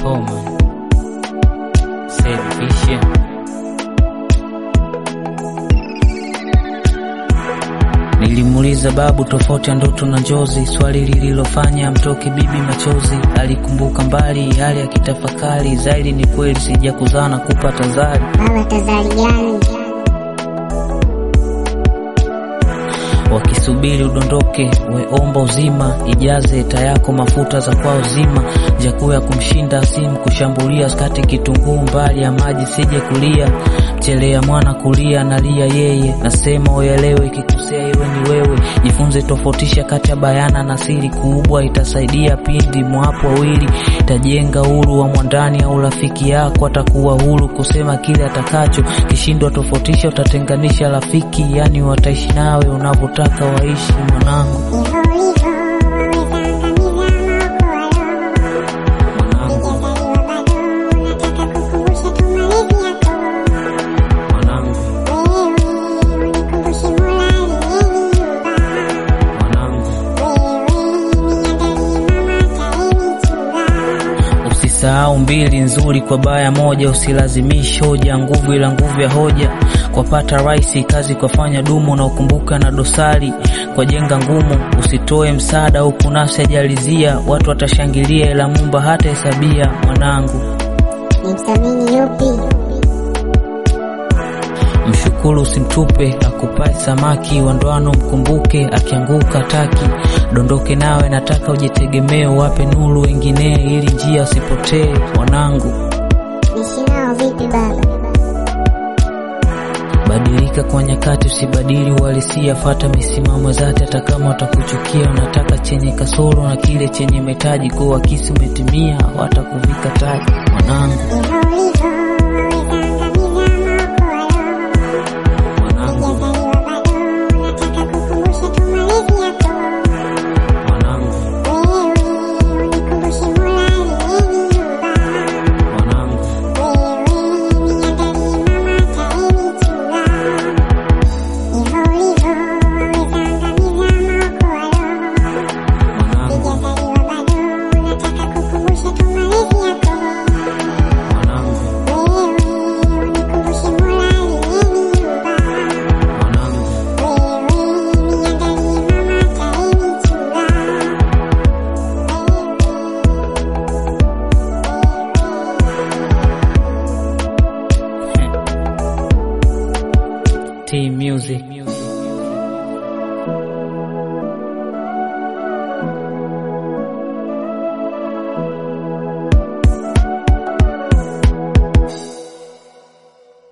Coleman. Said Vision. Nilimuuliza babu tofauti ya ndoto na njozi, swali lililofanya mtoke bibi machozi. Alikumbuka mbali, hali ya kitafakari zaidi. Ni kweli sija kuzaa na kupata zari, Baba tazari gani? wakisubiri udondoke, weomba uzima, ijaze ta yako mafuta za kwao zima, jakuu ya kumshinda simu kushambulia, skati kitunguu mbali ya maji sije kulia, chelea mwana kulia nalia yeye, nasema uelewe, ikikosea iwe ni wewe, jifunze tofautisha kati ya bayana na siri kubwa, itasaidia pindi mwapo wawili, itajenga huru wa mwandani au rafiki yako atakuwa huru kusema kile atakacho, kishindwa tofautisha utatenganisha rafiki, yani wataishi nawe unavyotaka waishi mwanangu, Hivyo hivyo waweza angamiza maokoa roho. mwanangu, Hujazaliwa bado, nataka kukumbusha tu malezi yako. mwanangu, Wewe unikumbushe Mola aliyeniumba. mwanangu. Wewe niandalie mama atayenichunga. Usisahau mbili nzuri kwa baya moja, usilazimishe hoja nguvu ila nguvu ya hoja. Kwa pata raisi kazi kwa fanya dumu, na ukumbuka na dosari kwa jenga ngumu. Usitoe msaada huku nafsi ajalizia, watu watashangilia ila mumba hata hesabia. Mwanangu, Nimthamini yupi? mshukuru usimtupe, akupae samaki wa ndoano mkumbuke, akianguka taki dondoke nawe, nataka ujitegemee, wape nuru wengine ili njia usipotee. Mwanangu, Niishi nao vipi baba? Badilika kwa nyakati, usibadili uhalisia, fata misimamo zati, hata kama watakuchukia. Unataka chenye kasoro na kile chenye metaji, kwa wakisi umetimia, watakuvika taji. Mwanangu, Hivyo